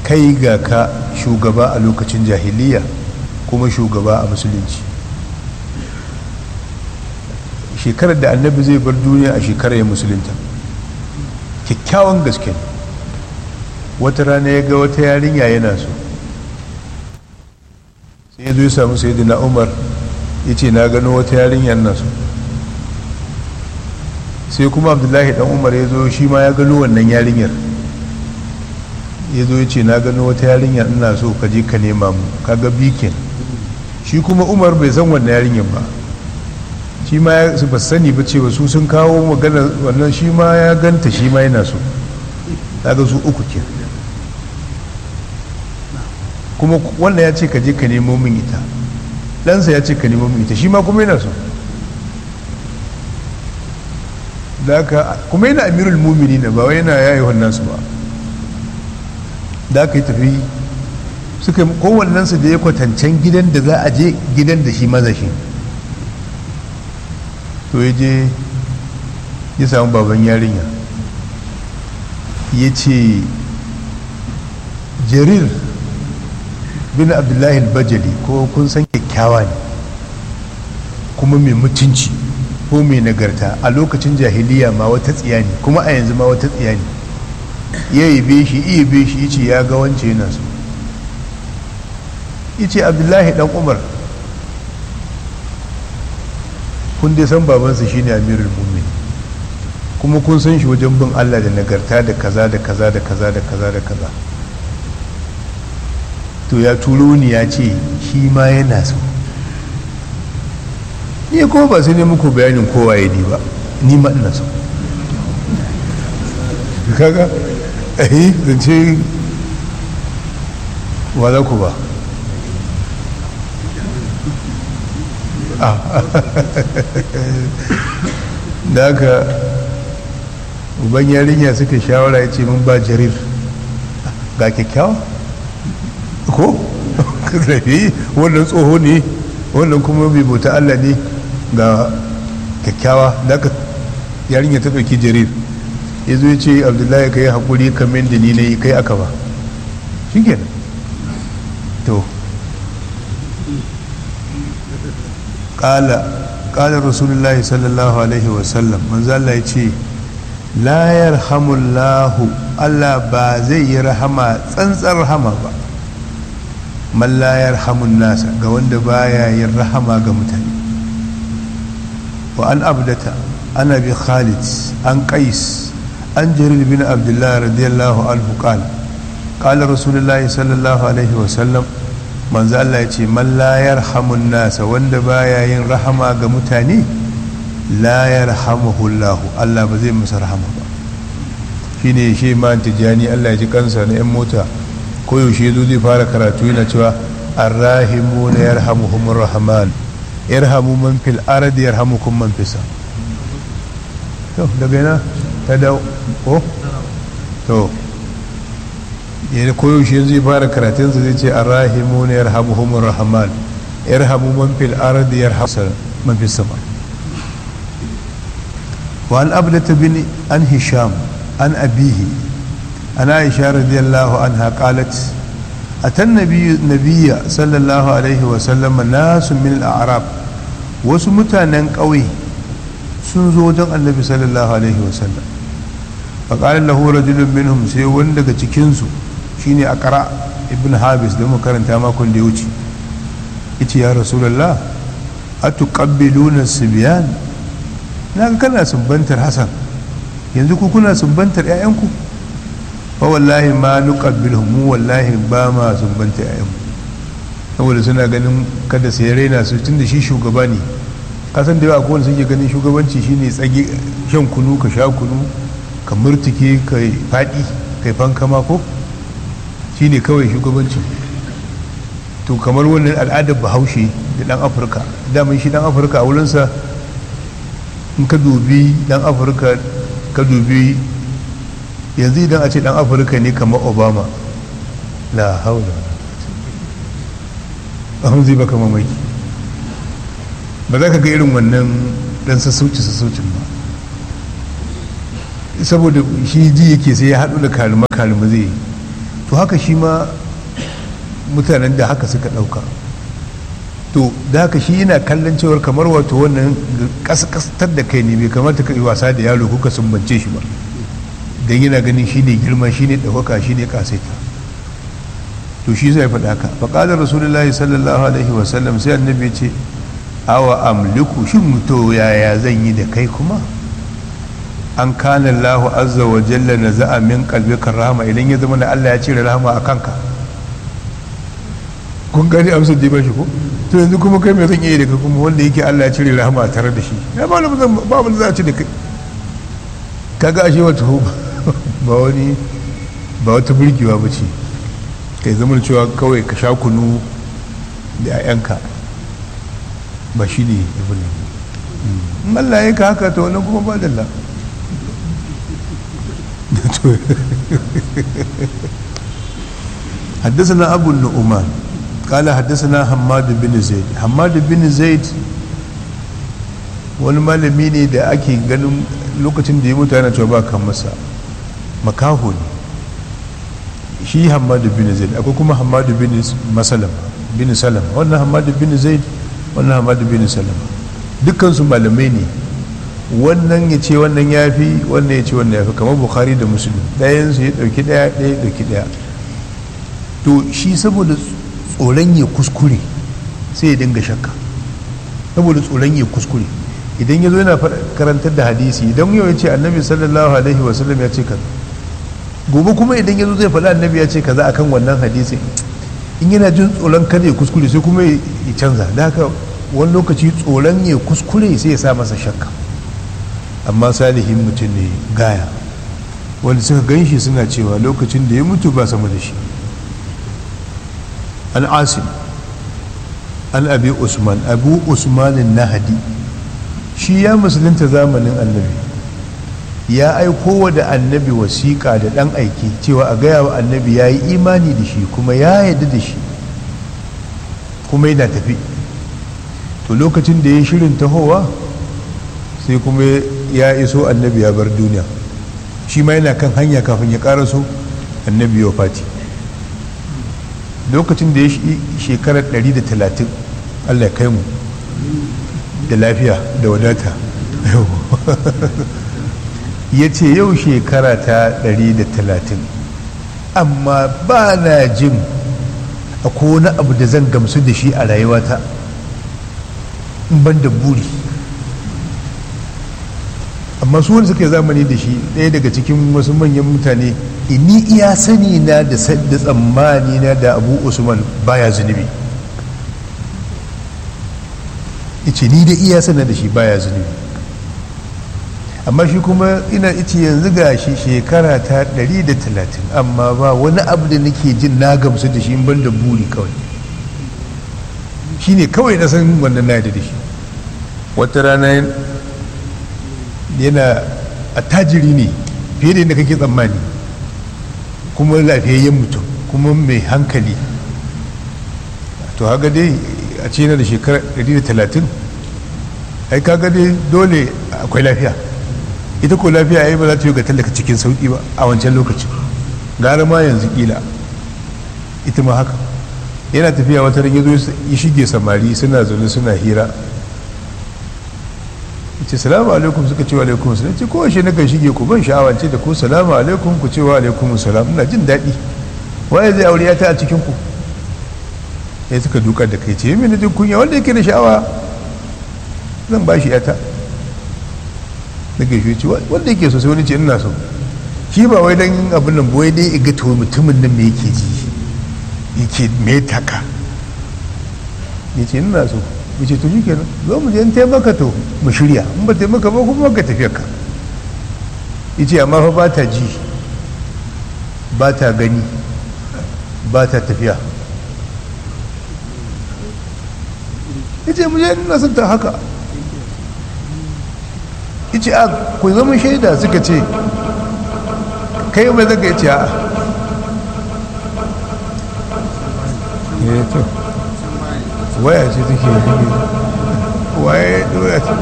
kai ga ka shugaba a lokacin jahiliya kuma shugaba a musulunci shekarar da annabi zai bar duniya a shekarar ya musulunta kyakkyawan gaske ne wata rana ya ga wata yarinya yana so sai ya zo ya samu sai na umar ya ce na gano wata yarinyar na so sai kuma abdullahi dan umar ya zo shi ma ya gano wannan yarinyar ya zo ya ce na gano wata yarinyar ina so ka je ka nema mu kaga bikin shi kuma umar bai san wannan yarinyar ba shi ma ya ba sani ba cewa su sun kawo magana wannan shi ma ya ganta shi ma yana so kaga su uku ke kuma wannan ya ce ka je ka nemo min ita ɗansa ya ce ka nemo min ita shi ma kuma yana so da haka kuma yana amirul mumini na ba wai yana yayi wannan su ba da aka yi tafi suka kowannensu da ya kwatancen gidan da za a je gidan da shi maza shi to ya je ya samu baban yarinya ya ce jarir bin abdullahi bajali ko kun san kyakkyawa ne kuma mai mutunci ko mai nagarta a lokacin jahiliya ma wata tsiya ne kuma a yanzu ma wata tsiya ne ya yi be shi iya be shi yace ya ga wance yana so yace abdullahi dan umar kun dai san babansa shine amirul mumin kuma kun san shi wajen bin allah da nagarta da kaza da kaza da kaza da kaza da kaza to ya turo ni ya ce shi ma yana so ni kuma ba sai ne muku bayanin kowa ya ni ba ni ma ina so kaga eh zance wa za ku ba da haka uban yarinya suka shawara ya ce mun ba jarir ga kyakkyawa ko rafi wannan tsoho ne wannan kuma bai bauta allah ne ga kyakkyawa da aka yarinya ta ɗauki jarir ya zo ya ce abdullahi ka yi haƙuri kamar da ni na yi kai aka ba shi kenan to ƙala ƙala rasulullahi sallallahu alaihi wasallam manzala ya ce la yarhamullahu allah ba zai yi rahama tsantsar rahama ba man la yarhamun nasa ga wanda baya yin rahama ga mutane wa an abdata ana bi khalid an qais an jarir bin abdullah radiyallahu anhu qala qala rasulullahi sallallahu alaihi wa sallam manzo Allah ya ce man la yarhamun nasa wanda baya yin rahama ga mutane la yarhamuhu Allah Allah ba zai masa rahama ba shine shi ma tijani Allah ya ji kansa na yan mota koyaushe zo zai fara karatu yana cewa arrahimu na yarhamuhumur rahman yarhamu man fil ardi yarhamukum man fisa to daga yana ta da ko to yana koyaushe zai fara karatunsa zai ce arrahimu na yarhamuhumur rahman yarhamu man fil ardi yarhamu man fis sama wa an abdata bin an hisham an abihi an aisha radiyallahu anha qalat أتى النبي النبي صلى الله عليه وسلم ناس من الأعراب wasu mutanen ƙauye sun zo wajen annabi sallallahu alaihi wasallam faƙalar lahu rajulun minhum sai wani daga cikinsu shine akara ibn habis da makaranta makon da ya wuce ita ya rasulallah a tuƙabbiluna sibiyan na ga kana sumbantar hasan yanzu ku kuna sumbantar 'ya'yanku fa wallahi ma nuqabbilhum mu wallahi ba ma sumbanta 'ya'yanmu saboda suna ganin kada sai raina su tun da shi shugaba ne kasan da yawa akwai wanda suke ganin shugabanci shine tsage shan kunu ka sha kunu ka murtuke ka faɗi ka yi fankama ko shine kawai shugabanci to kamar wannan al'adar bahaushe da dan afirka daman shi dan afirka a wurinsa in ka dubi dan afirka ka dubi yanzu idan a ce dan afirka ne kamar obama la haula ahun zai baka mamaki ba za ka ga irin wannan dan sassauci sassaucin ba saboda shi ji yake sai ya haɗu da kalima kalima zai to to haka shi ma mutanen da haka suka ɗauka to da haka shi yana kallon cewar kamar wato wannan kaskastar da kai ne bai kamata ka yi wasa da yaro kuka sumbance shi ba don yana ganin shi ne girma shi ne ɗaukaka shi ne ƙasaita to shi zai faɗa haka faƙalar rasulullahi sallallahu alaihi wasallam sai annabi ce awa amliku shin mutu yaya zan yi da kai kuma an kana Allahu azza wa jalla na za'a min qalbika rahama idan ya zama na Allah ya cire rahama a kanka kun gani amsar da ba shi ko to yanzu kuma kai mai zan iya daga kuma wanda yake Allah ya cire rahama tare da shi ya ba wani ba wani za a ci da kai kaga ashe wata ba wani ba wata burgewa ba ce kai zama cewa kawai ka sha kunu da 'ya'yanka ba shi ne ibn in Allah ya ka haka to wannan kuma ba dalla حدثنا أبو النعمان قال حدثنا حماد بن زيد حماد بن زيد wani malami ne da ake ganin lokacin da ya mutu yana cewa ba kan masa makaho ne shi hamadu bin zaid akwai kuma hamadu bin masalama bin salama wannan hamadu bin zaid wannan hamadu bin salama dukkansu malamai ne wannan ya ce wannan ya fi wannan ya ce wannan ya fi kamar bukhari da musulun ɗayansu ya ɗauki ɗaya ɗaya ya ɗauki ɗaya to shi saboda tsoron ya kuskure sai ya dinga shakka saboda tsoron ya kuskure idan ya zo yana karantar da hadisi idan yau ya ce annabi sallallahu alaihi wasallam ya ce kaza gobe kuma idan ya zo zai faɗa annabi ya ce kaza akan wannan hadisi in yana jin tsoron kada ya kuskure sai kuma ya canza da haka wani lokaci tsoron ya kuskure sai ya sa masa shakka amma salihin mutum ne gaya wanda suka gan shi suna cewa lokacin da ya mutu ba sama da shi an asim an abi usman abu usmanin nahadi shi ya musulunta zamanin annabi ya aiko wa da annabi wasiƙa da ɗan aiki cewa a gaya wa annabi ya yi imani da shi kuma ya yarda da shi kuma yana tafi to lokacin da ya shirin tahowa sai kuma ya iso annabi ya bar duniya shi ma yana kan hanya kafin ya karaso annabi ya fati lokacin da ya shekarar 130 allah ya kai mu da lafiya da wadata ya ce yau shekara ta 130 amma ba na jin akwai wani abu da zan gamsu da shi a rayuwata in ban da buri amma su wani suka yi zamani da shi ɗaya daga cikin wasu manyan mutane ini iya sani na da sadda tsammani na da abu usman baya zunubi ice ni da iya sana da shi baya zunubi amma shi kuma ina ice yanzu ga shi shekara ta 130 amma ba wani abu da nake jin na gamsu da shi ban da buri kawai shi ne kawai na san wannan na da shi wata rana yana attajiri ne fiye da yadda kake tsammani kuma lafiyayyen mutum kuma mai hankali to haka dai a ce na da shekara 130 ai kaga dai dole akwai lafiya ita ko lafiya ai ba za ta yi ga tallaka cikin sauki ba a wancan lokacin gara ma yanzu kila ita ma haka yana tafiya wata rage zo ya shige samari suna zaune suna hira ce salamu alaikum suka ce wa alaikum salam ce kowace na kan shige ku ban sha'awance da ku salamu alaikum ku ce wa alaikum salam ina jin daɗi waye zai aure ya ta a cikin ku ya suka dukar da kai ce yi mini jin kunya wanda yake da sha'awa zan ba shi yata na gaishe ce wanda yake so sai wani ce ina so shi ba wai dan abin nan wai dai iga to mutumin nan me yake ji yake me taka ya ce ina so ya ce to shi kenan zo mu je in taimaka to mu shirya in ba taimaka ba kuma ka tafiya ka ya ce amma fa ba ta ji ba ta gani ba ta tafiya ya ce mu je ina son ta haka ya ce a ku zama shaida suka ce kai mai zaka ya ce a waya ce take yi waye doya ce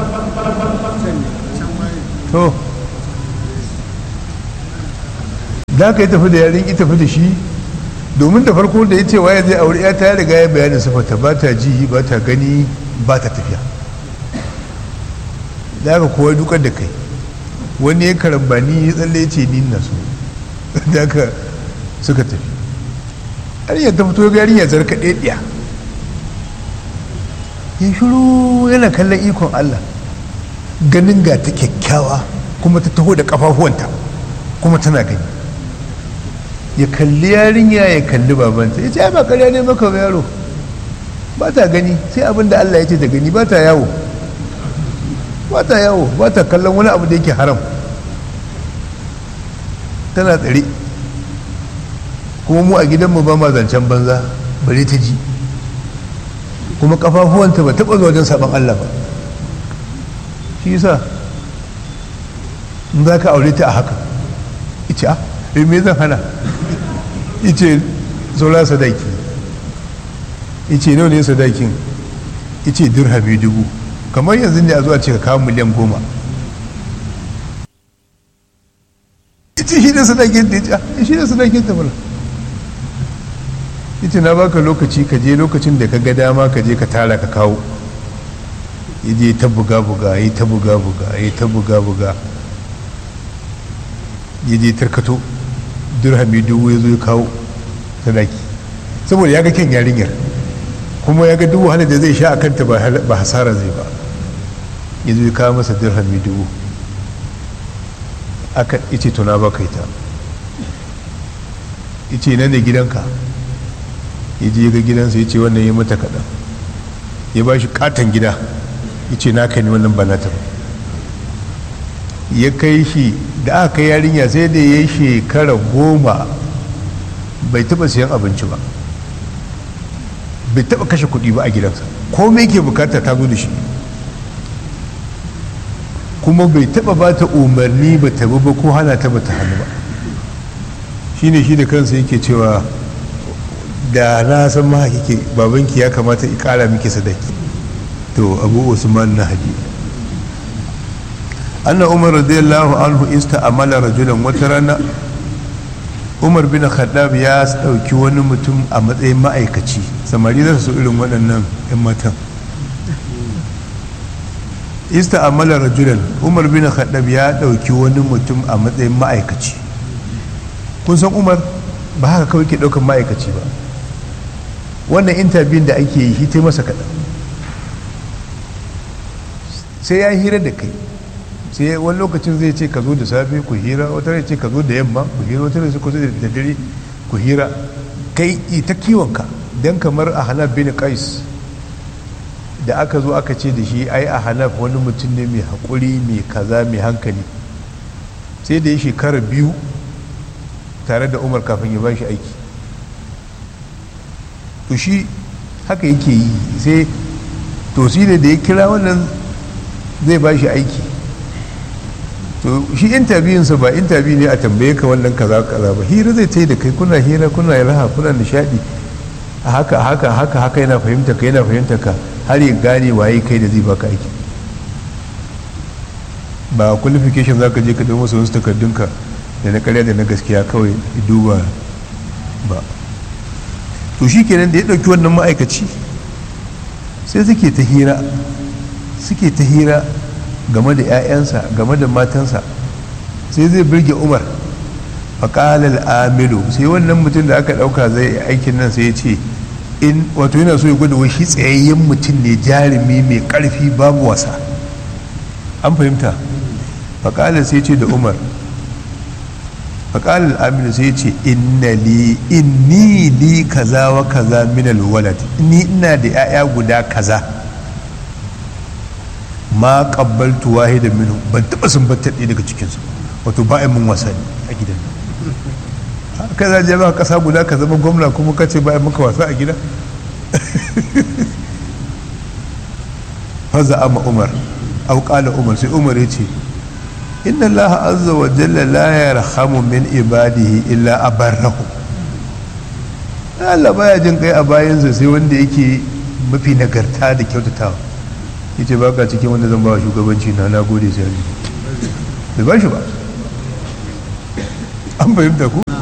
to da aka yi tafi da yarin ita tafi da shi domin da farko da ya ce waye zai aure ya ta riga ya bayanin sifata ba ta ji ba ta gani ba ta tafiya da aka kowa dukar da kai wani ya karambani ya tsalle ce ni na so da aka suka tafi yarinyar ta fito ga yarinyar zarka ɗaya ya shiru yana kallon ikon Allah ganin ga ta kyakkyawa kuma ta taho da kafafuwanta kuma tana gani ya kalli yarinya ya kalli babanta ya ce ai ba karya ne maka yaro ba ta gani sai abin da Allah ya ce ta gani ba ta yawo ba ta yawo ba ta kallon wani abu da yake haram tana tsare kuma mu a gidanmu ba ma zancen banza bare ta ji kuma kafafuwanta ba taɓa zuwa wajen saɓon Allah ba shi yasa in za ka aure ta a haka ice a eh me zan hana ice saura sadaki ice nawa ne sadakin ice dirhami dubu kamar yanzu ne a zuwa ce ka kawo miliyan goma ice shi ne sadakin ta ice shi ne sadakin ta mana ita na baka lokaci ka je lokacin da ka ga dama ka je ka tara ka kawo ya je ta buga buga ya ta buga buga ya ta buga buga ya je tarkato dirhami dubu ya zo ya kawo sadaki saboda ya ga kyan yarinyar kuma ya ga duk wahala da zai sha a kanta ba hasara zai ba ya zo ya kawo masa dirhami dubu aka ice tuna baka ita ice nan da gidanka ya je ga gidansa ya ce wannan ya mata kaɗan ya ba shi katon gida ya ce na kai ni wannan ba nata ba ya kai shi da aka kai yarinya sai da ya shekara goma bai taɓa siyan abinci ba bai taɓa kashe kuɗi ba a gidansa komai ke bukata ta zo da shi kuma bai taɓa ba ta umarni ba ta ba ko hana ta ba ta hannu ba shine shi da kansa yake cewa da na san ma kike babanki ya kamata i kara miki sadaki to abu usman na haji anna umar radiyallahu anhu amala rajulan wata rana umar bin khaddab ya dauki wani mutum a matsayin ma'aikaci samari za su irin waɗannan 'yan matan amala rajulan umar bin khaddab ya dauki wani mutum a matsayin ma'aikaci kun san umar ba haka kawai ke ɗaukar ma'aikaci ba wannan intabiyun da ake yi hita masa kaɗan sai ya hira da kai sai wani lokacin zai ce ka zo da safe ku hira wata rai ce ka zo da yamma ku hira wata rai ku zo da dare ku hira kai ita kiwonka don kamar a hanaf bin qais da aka zo aka ce da shi ai a hanaf wani mutum ne mai haƙuri mai kaza mai hankali sai da ya shekara biyu tare da umar kafin ya ba shi aiki to shi haka yake yi sai to shi ne da ya kira wannan zai ba shi aiki to shi intabiyunsa ba intabiyu ne a tambaye ka wannan kaza kaza ba hira zai ta yi da kai kuna hira kuna raha kuna nishadi a haka haka haka haka yana fahimta ka yana fahimta ka har ya gane waye kai da zai baka aiki ba qualification za ka je ka ɗau masa wasu takardunka da na karya da na gaskiya kawai duba ba to shi kenan da ya ɗauki wannan ma'aikaci sai suke ta hira suke ta hira game da 'ya'yansa game da matansa sai zai birge umar faƙalar amilu sai wannan mutum da aka ɗauka zai aikin nan sai ya ce in wato yana so ya gwada wai shi tsayayyen mutum ne jarumi mai ƙarfi babu wasa an fahimta faƙalar sai ce da umar faƙalar amilu sai ce inna li inni li kaza wa kaza min alwalad ni ina da 'ya'ya guda kaza ma qabbaltu wahidan minhu ban taba sumbatar ɗaya daga cikin su wato ba mun wasa a gidan ka za je ba kasa guda ka zama gwamna kuma ka ce ba maka wasa a gida faza ama umar au qala umar sai umar ya ce inna allaha azza wa jalla la yarhamu min ibadihi illa abarrahu Allah baya jin kai a bayansa sai wanda yake mafi nagarta da kyautatawa yace baka cikin wanda zan ba shugabanci na na gode sai bai ba shi ba an fahimta ku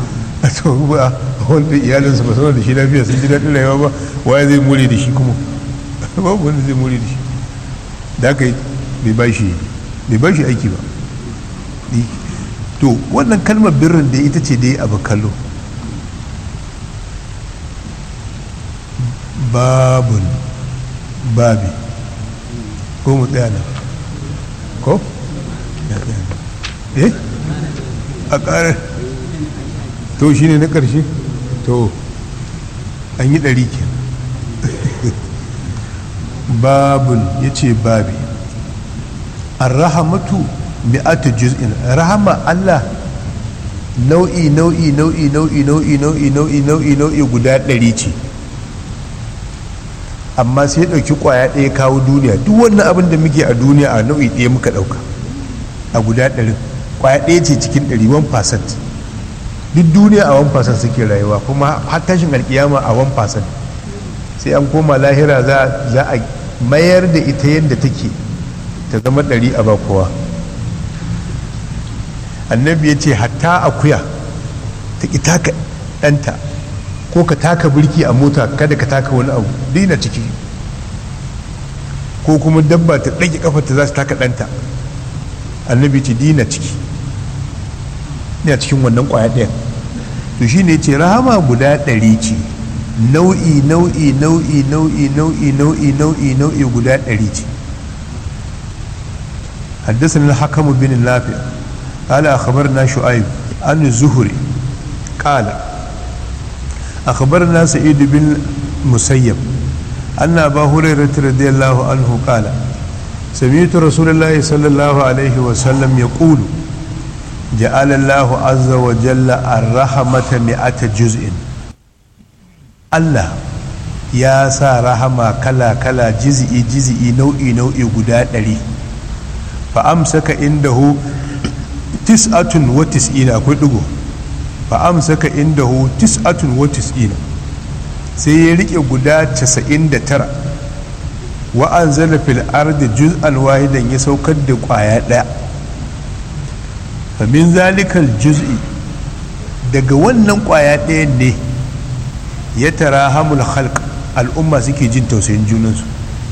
a to ba wanda iyalinsa ba sanar da shi lafiya sun ji daɗin rayuwa ba waye zai more da shi kuma babu wanda zai more da shi da aka yi bai ba shi bai ba shi aiki ba to wannan kalmar birrin da ita ce dai abu kallo babun babi ko mu tsaya nan ko? eh a ƙarar to shi ne na ƙarshe to an yi ɗari ke babun ya ce babi an rahamatu mi'atu juz'in rahama Allah nau'i nau'i nau'i nau'i nau'i nau'i nau'i nau'i nau'i guda ɗari ce amma sai ya ɗauki ƙwaya ɗaya kawo duniya duk wannan abin da muke a duniya a nau'i ɗaya muka ɗauka a guda ɗari ƙwaya ɗaya ce cikin ɗari 1% duk duniya a 1% suke rayuwa kuma har tashin alƙiyama a 1% sai an koma lahira za a mayar da ita yadda take ta zama ɗari a ba kowa annabi ya ce hatta akuya ta ƙi taka ɗanta ko ka taka birki a mota kada ka taka wani abu daina ciki ko kuma dabba ta ɗage kafarta za su taka ɗanta annabi ce dina ciki ne a cikin wannan ƙwaya ɗayan to shi ne ce rahama guda ɗari ce nau'i nau'i nau'i nau'i nau'i nau'i nau'i nau'i guda ɗari ce حدثنا الحكم بن النافع قال أخبرنا شعيب عن الزهري قال أخبرنا سعيد بن مسيب أن أبا هريرة رضي الله عنه قال سمعت رسول الله صلى الله عليه وسلم يقول جعل الله عز وجل الرحمة مئة جزء الله يا سا رحمة كلا كلا جزئي جزئي نوئي نوئي قداء لي فأمسك عنده تسعة وتسعين أقول لكم fa'amsaka indahu tis'atun wa tis'ina sai ya rike guda 99 wa anzala fil ardi juz'an wahidan ya saukar da kwaya daya fa min zalikal juz'i daga wannan kwaya daya ne ya tara hamul khalq al'umma suke jin tausayin junansu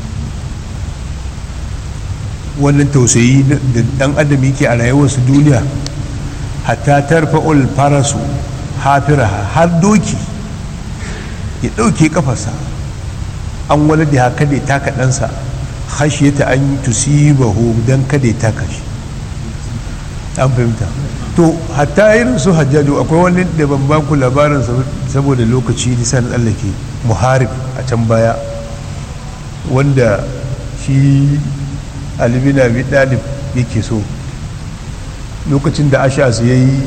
wannan tausayi da dan adam yake a rayuwarsu duniya hatta tarfa'ul farasu hafiraha har doki ya ɗauke kafarsa an wani da haka da taka ɗansa ta an tusibahu don kada ya taka shi an fahimta to hatta irin su hajjaju akwai wani da ban ba ku labarin saboda lokaci nisan tsallake muharib a can baya wanda shi alibina bi ɗalib yake so lokacin da ashas ya yi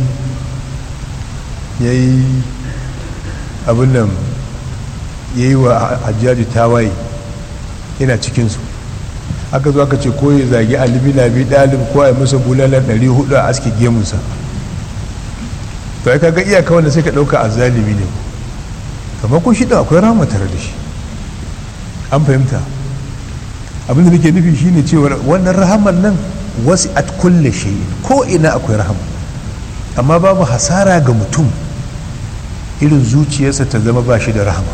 ya yi abin nan ya yi wa hajjaji tawaye yana cikinsu aka zo aka ce ko ya zagi alibina bi ɗalib ko a yi masa bulalar 400 a aski gemunsa to ya kaga iyaka wanda sai ka ɗauka a zalimi ne kamar ko shi da akwai rama tare da shi an fahimta abin da nake nufi shine cewa wannan rahamar nan wasu at kulle shi ko ina akwai rahama amma babu hasara ga mutum irin zuciyarsa ta zama ba shi da rahama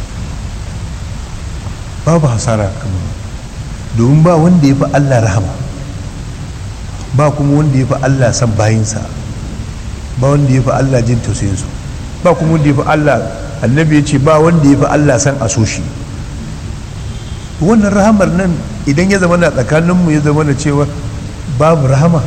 babu hasara kamar domin ba wanda ya fi allah rahama ba kuma wanda ya fi allah san bayinsa ba wanda ya fi allah jin tausayinsu ba kuma wanda ya fi allah annabi ya ce ba wanda ya fi allah san a so shi wannan rahamar nan idan ya zama na tsakaninmu ya zama na cewa babu rahama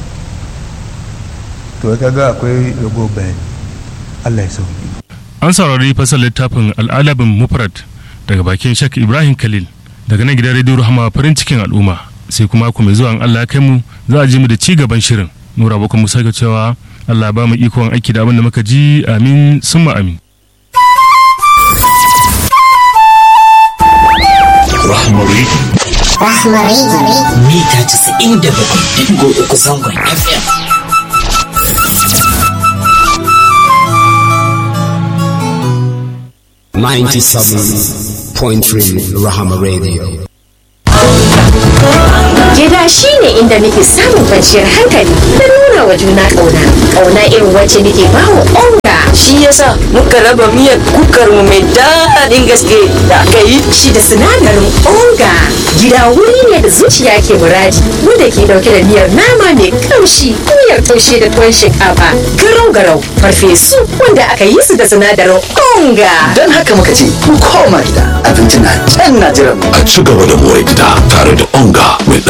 to ya kaga akwai rago bayani Allah ya sauki an saurari fasar littafin al'alabin mufrad daga bakin shak ibrahim khalil daga nan gidan rediyo rahama farin cikin al'umma sai kuma ku mai zuwa Allah ya kai mu za a ji mu da ci gaban shirin nura bakwai musa ga cewa Allah ba mu ikon aiki da abin da muka ji amin summa amin Rahmari Rahmari mita 97.3 zangon FM. Ninety-seven point three Rahama Radio. Gida shi ne inda nake samun kwanciyar hankali da nuna wa juna ƙauna. Ƙauna irin wacce nake ba wa onga. Shi yasa muka raba miyar kukar mu mai daɗin gaske da aka yi Shi da sinadarin onga. Gida wuri ne da zuciya ke muradi. Wanda ke dauke da miyar nama mai kamshi, miyar taushe da tuwon shinkafa, garau-garau, farfesu wanda aka yi su da sinadarin onga. Don haka muka ce, mu koma gida, abinci na can na jiran mu. a ci gaba da more gida tare da onga mai